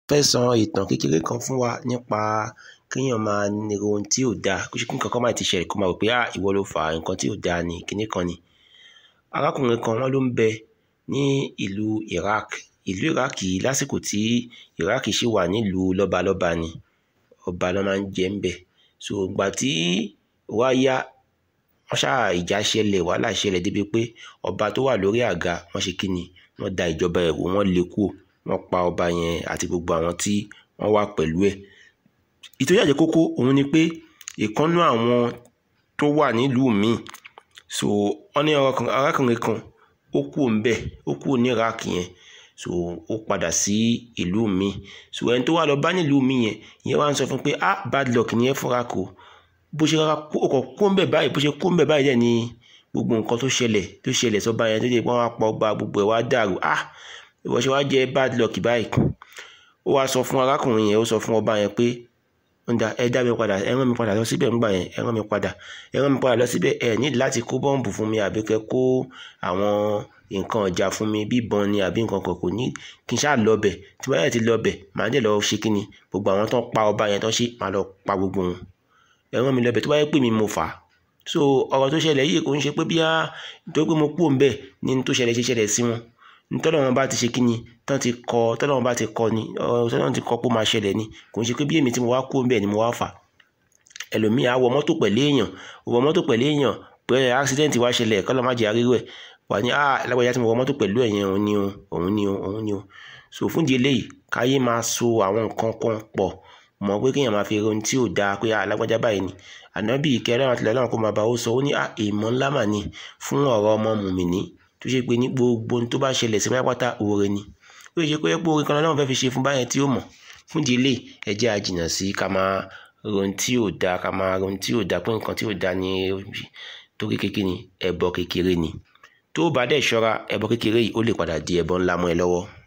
fẹ́ sọ ìtàn kékeré kan fún wa nípa kéèyàn máa ro ohun tí ò dáa kó ṣe kí nǹkan kan máa ti ṣẹlẹ̀ kó máa rò pé ah ìwọ ló fà á nǹkan tí ò dáa ni kinní kan ni. arákùnrin kan wọ́n ló ń bẹ ní ìlú Iraq ìlú Iraq yìí lásìkò tí Iraq ṣì wà nílùú lọ́balọ́ba ni ọba ló máa ń jẹ ń bẹ̀ so ìgbà tí wá yá wọ́n ṣáà ìjà ṣẹlẹ̀ wàhálà ṣẹlẹ̀ débi pé ọba tó wà lórí àga wọ́n ṣe kí ni wọ́n da ìjọba ẹ̀rú wọ́n lé kúrò wọ́n pa ọba yẹn àti gbogbo àwọn tí wọ́n wà pẹ̀lú ẹ̀ ìtòrí àjẹ́ kókó òun ni pé ìkànnú àwọn tó wà nílùú míì so wọ́n ní arákùnrin kan ó kú ńbẹ̀ ó kú ní Iraq yẹn so ó padà sí ìlú míì so ẹni tó wà lọ bá nílùú míì yẹn ìyẹn wá ń sọ fún pé ah bad luck ni ẹ fúnra kò bó ṣe rárá ọkọ̀ kó ńbẹ̀ báyìí bó ṣe kó ńbẹ̀ báyìí dẹ̀ ni gbogbo nǹkan tó ṣẹlẹ̀ tó ṣẹlẹ̀ sọ́ba yẹn tó dé pé wọ́n á pa ọba gbogbo ẹ̀ wá dàrú ah ìwọ ṣe wá jẹ́ bad luck báyìí ó wá sọ fún arákùnrin yẹn ó sọ fún ọba yẹn pé ǹda ẹ dá mi padà ẹ rán mi padà lọ síbẹ̀ ńgbà yẹn ẹ rán mi padà ẹ rán mi padà lọ síbẹ̀ ẹ ní láti kó bọ́ǹbù fún mi àbí kẹ́ kó àwọn nǹkan ọjà fún mi bí ìbọn ni àbí nǹkan kan kò ní kí n ṣáà lọ bẹ̀ tí wọ́n yẹ ti lọ bẹ̀ màá dẹ̀ lọ ṣe kí ni gbogbo àwọn tó ń pa ọba yẹn tó ṣe màá lọ pa gbogbo wọn ẹ rán mi lọ bẹ̀ tó bá yẹ pé mi mo fà á so ọ̀rọ̀ tó ṣẹlẹ̀ yìí kò ń ṣe pé bíyà nítorí pé mo kú òun bẹ̀ ni tó ṣẹlẹ̀ ṣe ṣẹlẹ̀ sí wọn ntọ́lọ́ wọn bá ti ṣe kíni tán ti kọ tọ́lọ́ wọn bá ti kọ ni tọ́lọ́ ti kọ pé ó máa ṣẹlẹ̀ ni kò ń ṣe pé bí èmi tí mo wá kú bẹ́ẹ̀ ni mo wá fà ẹlòmíì á wọ mọ́tò pẹ̀lú èèyàn wọ mọ́tò pẹ̀lú èèyàn pé accident wá ṣẹlẹ̀ kọ́lọ́ má jẹ́ arírò ẹ̀ wà ní ah lágbàjá tí mo wọ mọ́tò pẹ̀lú ẹ̀yẹn òun ni o òun ni o òun ni o so fún di eléyìí káyé máa so àwọn nǹkan kan pọ̀ mọ̀ pé kéèyàn máa fi ohun tí ò dáa pé ah lágbàjá báyìí ni ànábì ìkẹrẹ́ àwọn àtìlẹ́yìn náà kó máa bá ó sọ ó ní ah èèmọ̀ ńlá mà ní fún ọ̀rọ̀ ọmọ mùmìnì tó ṣe pé ní gbogbo ohun tó bá ṣẹlẹ̀ sí pátápátá oore ni ó ṣe pé pé oore kan náà fẹ́ fi ṣe fún báyẹn tí ó mọ̀ fún ìdílé ẹ jẹ́ a jìnnà sí ká máa ron tí ò dáa ká máa ron tí ò dáa pé nǹkan tí ò dáa ni torí kékeré ni ẹbọ kékeré ni tó bá dẹ̀ ṣọ́ra ẹbọ kékeré yìí ó lè padà di ẹbọ ńlá mọ́ ẹ lọ́wọ́.